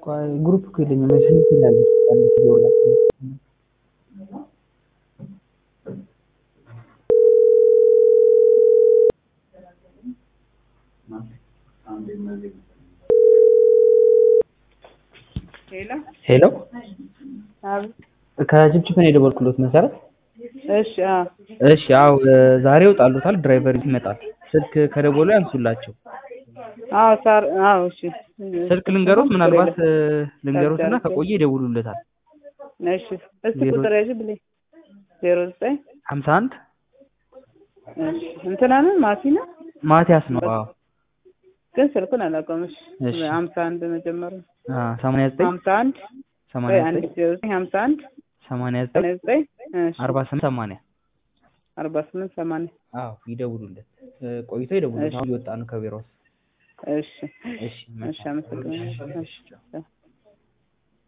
ግሩፕ እኮ የለኝም ስንት ይላለች አንድ ሺህ ዶላር ሄሎ ሄሎ አቤት። ከጅብጅብ ነው የደወልኩሎት መሰረት እሺ አዎ እሺ አዎ ዛሬ ይወጣሉታል ድራይቨር ይመጣል ስልክ ከደወሉ ያንሱላቸው አዎ ሳር አዎ እሺ ስልክ ልንገሩት ምናልባት ልንገሩትና ከቆየ ይደውሉለታል እሺ እስቲ ቁጥር ያዥ ብለኝ ዜሮ ዘጠኝ ሀምሳ አንድ እሺ እንትና ነው ማቲ ነው ማቲያስ ነው አዎ ግን ስልኩን አላውቀውም እሺ እሺ። ሀምሳ አንድ መጀመሪያ አ ሰማንያ ዘጠኝ ሀምሳ አንድ ሰማንያ ወይ አንድ ዘጠኝ ዜሮ ዘጠኝ ሀምሳ አንድ ሰማንያ ዘጠኝ ሰማንያ ዘጠኝ እሺ አርባ ስምንት ሰማንያ አርባ ስምንት ሰማንያ አዎ ይደውሉለት እ ቆይቶ ይደውሉለት እሺ። አሁን እየወጣ ነው ከቢሮ ውስጥ እሺ እሺ እሺ አመሰግናለሁ እሺ